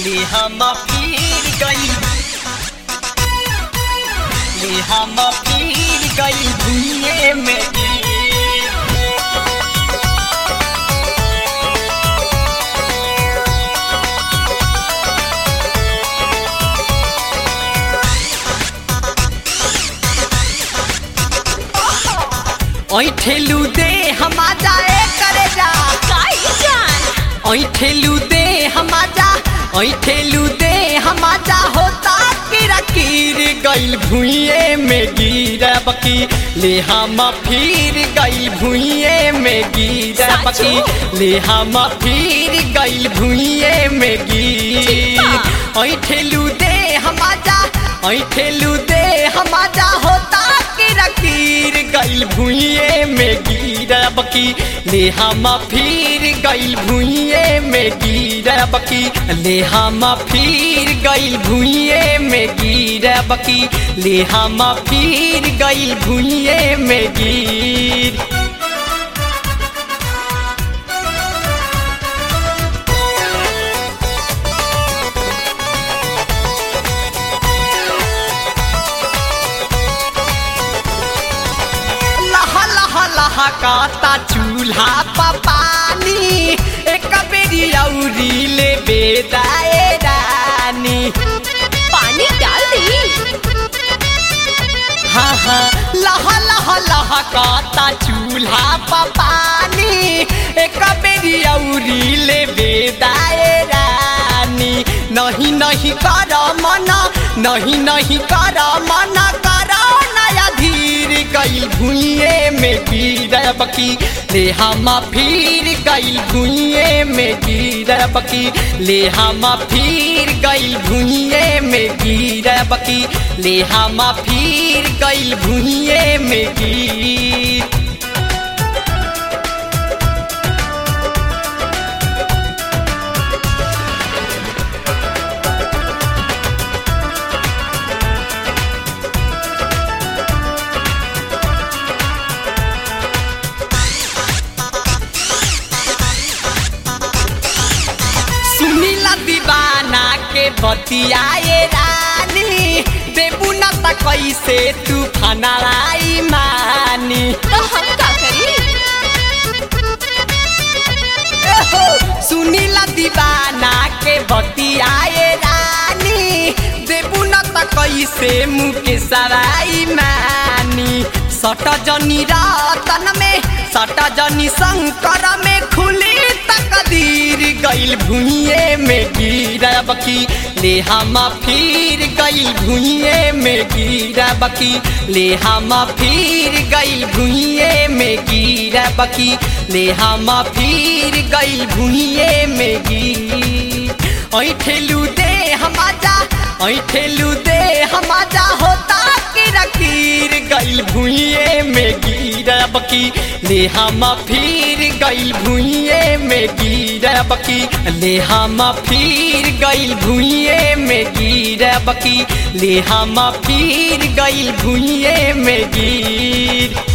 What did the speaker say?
ले हम फिर गई ले हम फिर गई भूये में ऐठेलू दे हम जाए करे जा काई जान ऐठेलू दे हम जा ऐठेलू दे हम जा होता किरा कीर गइल भुइये में गिरब की ले हम फिर गइल भुइये में गिरब की ले हम फिर गइल भुइये में गिर ऐठेलू दे हम जा ऐठेलू दे हम जा होता किरा कीर गइल भुइये में गिरब की ले हम फिर गइल भुइये में गिरब की ले हम फिर गइल भुइये में गिरब की ले हम फिर गइल भुइये में गिर लह लह लह काता चूल्हा पपानी एक बेरी औरी ले बेदाए रानी पानी डाल दी हाँ हाँ लह लह लह काता चूल्हा पपानी एक बेरी औरी ले बेदाए रानी नहीं नहीं कर मना नहीं नहीं कर मना कर नया धीर गइल भुइये में गिरब की ले हम फिर गइल भुइये में गिरब की ले हम फिर गइल भुइये में गिरब की ले हम फिर गइल भुइये में गिर सुनीला दीवाना के बतियाए रानी देबू न त कैसे तू फनालाई मानी तो हम का करी एहो, सुनीला दीवाना के बतियाए रानी देबू न त कैसे मुके सराई मानी सट जनी रतन में सट जनी शंकर में खुली तकदीर गइल भुइये में गिरब की ले हम फिर गइल भुइये में गिरब की ले हम फिर गइल भुइये में गिरब की ले हम फिर गइल भुइये में गिर ऐठेलू दे हम जा ऐठेलू दे हम जा होता किरा कीर गइल भुइये में गिरब की ले हम फिर गइल भुइये में गिरब की ले हम फिर गइल भुइये में गिरब की ले हम फिर गइल भुइये में गिर